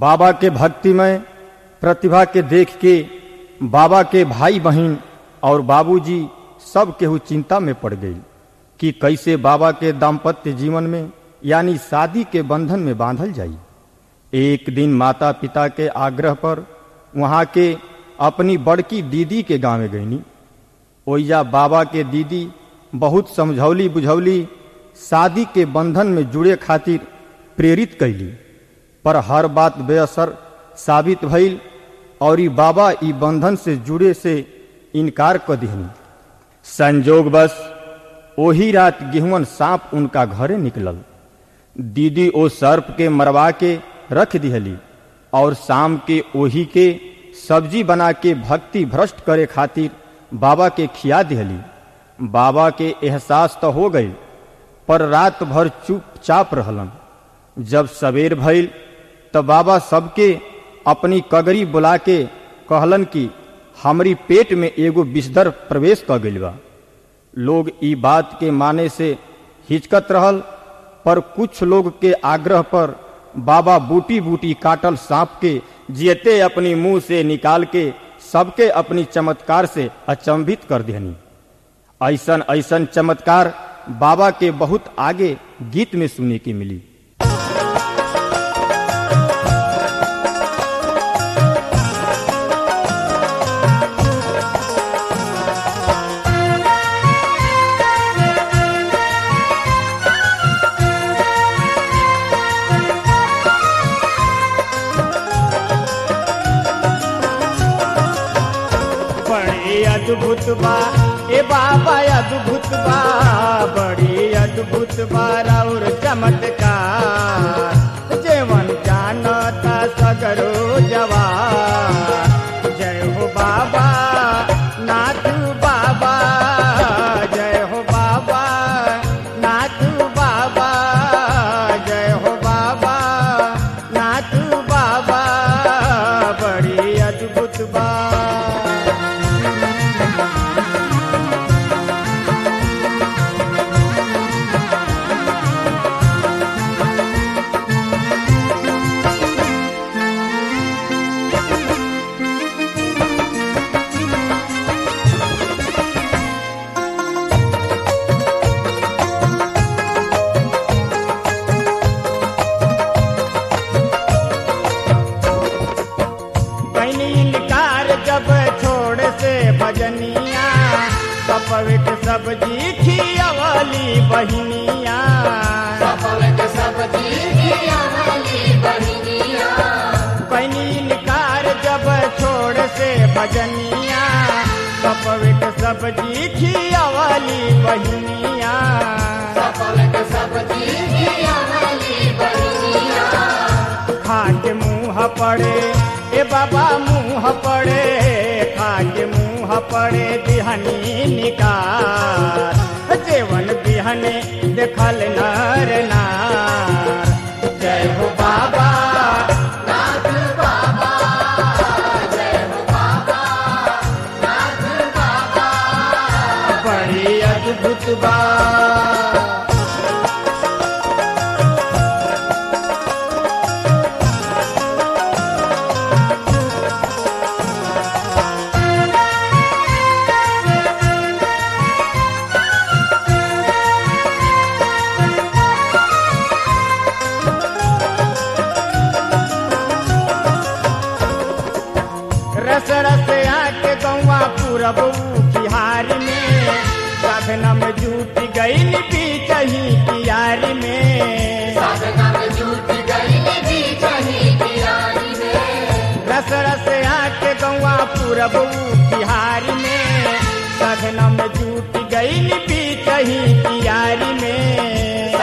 बाबा के भक्तिमय प्रतिभा के देख के बाबा के भाई बहन और बाबूजी सब केहू चिंता में पड़ गई कि कैसे बाबा के दाम्पत्य जीवन में यानी शादी के बंधन में बांधल जाई एक दिन माता पिता के आग्रह पर वहाँ के अपनी बड़की दीदी के गाँव में गईनी ओइजा बाबा के दीदी बहुत समझौली बुझौली शादी के बंधन में जुड़े खातिर प्रेरित कैली पर हर बात बेअसर साबित भइल और ई बाबा ई बंधन से जुड़े से इनकार कर दिहनी संजोग बस ओही रात गेहुअन सांप उनका घरे निकलल दीदी ओ सर्प के मरवा के रख दिहली और शाम के ओही के सब्जी बना के भक्ति भ्रष्ट करे खातिर बाबा के खिया दिहली बाबा के एहसास तो हो गई पर रात भर चुपचाप रहलन जब सवेर भइल तब बाबा सबके अपनी कगरी बुला के कहलन कि हमरी पेट में एगो विषधर प्रवेश कर गइल बा लोग ई बात के माने से हिचकत रहल पर कुछ लोग के आग्रह पर बाबा बूटी बूटी काटल सांप के जियते अपनी मुंह से निकाल के सबके अपनी चमत्कार से अचंभित कर देनी ऐसन ऐसन चमत्कार बाबा के बहुत आगे गीत में सुनने की मिली बड़ी अद्भुत बा ए बाबा अद्भुत बा बड़ी अद्भुत बा और चमत्कार जेवन जानता सगरो जवान जय हो बाबा नाथ बाबा जय हो बाबा नाथ बाबा जय हो बाबा नाथ बाबा बड़ी अद्भुत बा कैनी इनकार जब छोड़ से भजनिया कपविट सब्जी खियवली बहिनिया कैनी इनकार जब छोड़ से भजनिया कपविट सब्जी खियवली बहिनिया खा के मुंह पड़े ए बाबा मुंह पड़े खा के मुंह पड़े बिहनी निकार जेवन बिहने देखल नर नार जय हो बाबा बड़ी अद्भुत बा रस रस आके गौवा पूरब बिहार में साधना में जूट गई बीचही कियारी में रस रस आके गौवा पूरब बिहार में साधना में जूट गई बीचही कियारी में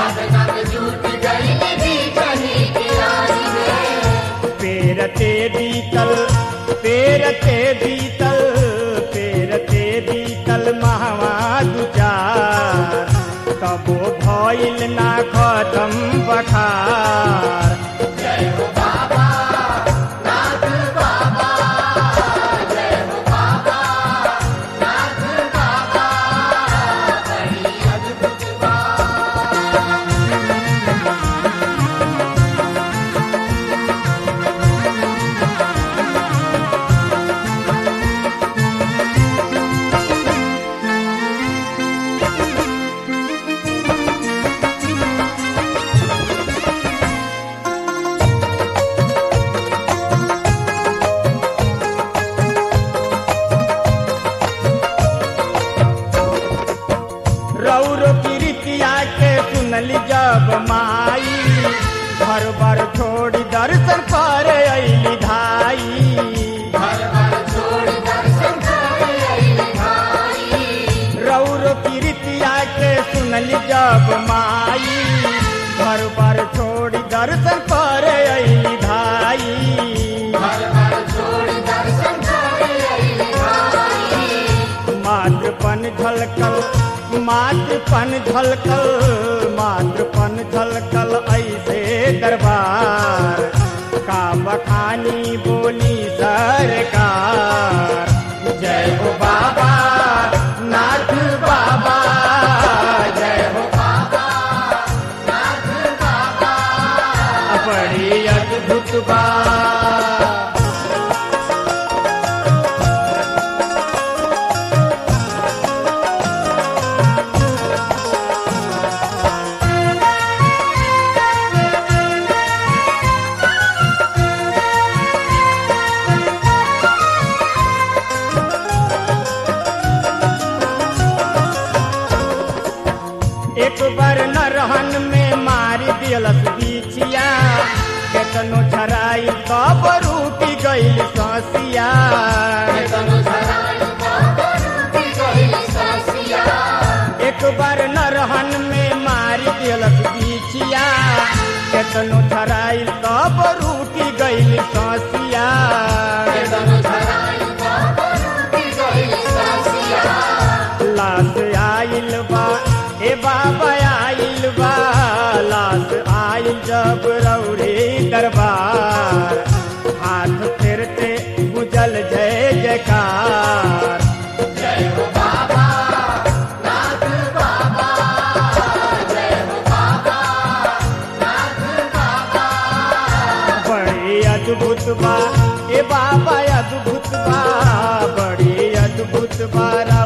पेरते बीतल पेरते बीतल पेरते बीतल महवा दुचार तबो भइल ना खतम बखार करे अली धाई रौर कीर्तिया के सुनली जब माई घर बार छोड़ दर्शन करे अली धाई मातृपन झलकल मातृपन झलकल मातृपन झलकल ऐसे दरबार का बखानी बोली सरकार जय हो बाबा नाथ बाबा जय हो बाबा नाथ बाबा बड़ी अद्भुत बात एक बार न रहन में मारी दिलस बिछिया केतनो छराई तब रूपी गईल ससिया एक बार न रहन में मारी दिलस बिछिया केतनो छराई तब रूपी गईल ससिया लाश आइल बा ए बाबा आइल बा लाश आइल जब रौरे दरबार हाथ फेरते गुजल जय जयकार बड़ी अद्भुत बा ए बाबा अद्भुत बा बड़ी अद्भुत बा